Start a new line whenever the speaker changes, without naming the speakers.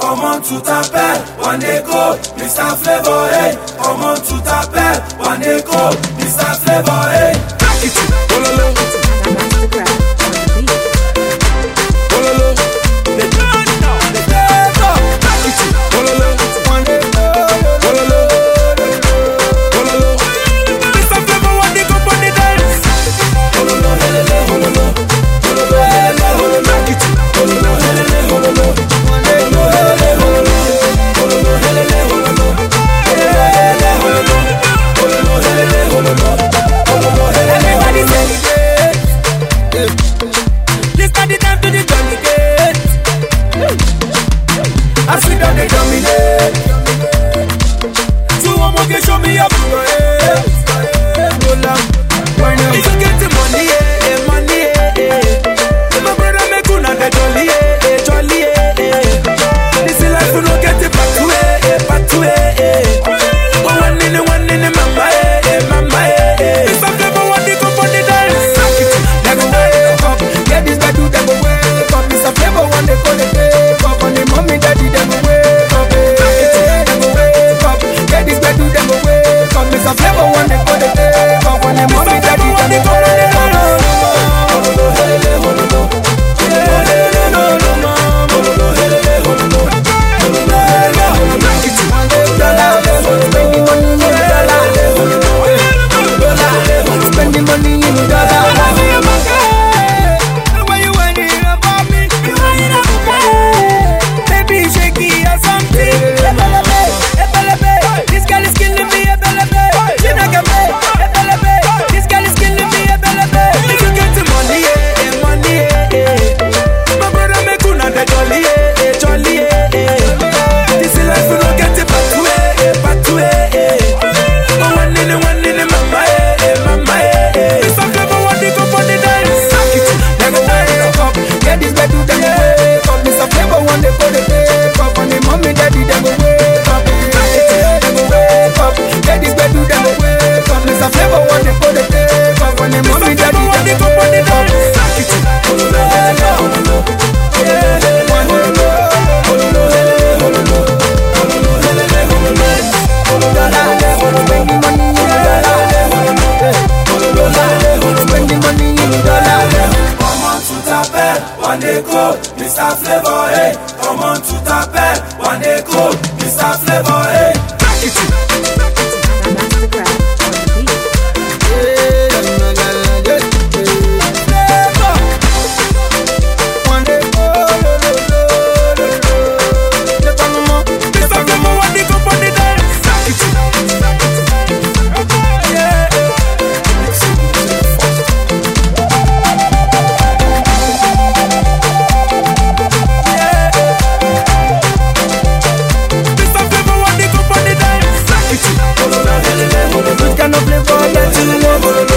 Come on to t'appelle, one day go, Mr. Flavor, hey. Come on to t'appelle, one day go, Mr. Flavor, hey. Back it, ololo, ololo. The Donna, the Flavor. Back it, ololo, one day go, ololo, ololo. Mr. Flavor, one day go for the dance. Ololo, helele, ololo, ololo, helele, ololo. Back it, ololo, helele, ololo. One day go, helele, ololo, ololo, helele, ololo. Helele, ololo, ololo, helele, ololo, ololo, helele,
Everybody
ololo.
celebrate. This not the time to the jolly gate. As we done they dominate. So one more can show me your good eh. Roll up, wind up. If you get the money, eh, eh, money, eh, eh. Say my brother make una the jolly, eh, eh, jolly, eh, eh. This is life, we no get it back to eh, eh, back to eh, eh. Oh, one in the one in the mama, eh, eh, mama, eh, eh. If I never want to go for the dance, suck it. Them go wake up, yeah, this guy do them go wake up. It's a flavor one they call it wake up. On the mommy daddy them go wake up, eh. Them go wake up, yeah, this guy do them go wake up. It's a flavor one they call it wake up. On the mommy daddy them go wake up.
Ololo, helele, ololo. Ololo, helele, ololo. Ololo, helele, ololo. Ololo, helele, ololo. Back it,
Dollar, spending money in dollar, dollar, spending money in dollar. Why you whining about me? You whining about me? Baby, shaky or something. Ebelebe, ebelebe, this girl is killing me. Ebelebe, she not get me. Ebelebe, this girl is killing me. Ebelebe, if you get the money, eh, eh, money, eh, eh. My brother make una the jolly, eh, eh, jolly, eh, eh. This is life, we don't get it back to eh, eh, back to eh, eh. Oh, one in the one in the mama, eh, eh, mama, eh, eh. This song never want to go for the dance. Suck it, they go wake up. Yeah, this guy do them go wake up. This a flavor one they call the wake up. And the mommy daddy them go wake up. Yeah, they go wake up. Yeah, this guy do them go wake up. This a flavor one they call the wake up. And the mommy daddy them go wake up. Suck it,
ololo, helele, ololo.
yeah, one
Ololo, ololo, helele, ololo. Ololo, helele, ololo.
dollar, spending money in dollar,
Ololo, helele, ololo.
spending money in dollar.
Comment tout appelle, one day go, Mr. Flavor, hey. Comment tout appelle, one day go, Mr. Flavor, hey. Back it,
This song never want to go for the dance.
back it,
This song never want to go for the dance.
back it. Ololo, helele, ololo.
Which kind of flavor that you want?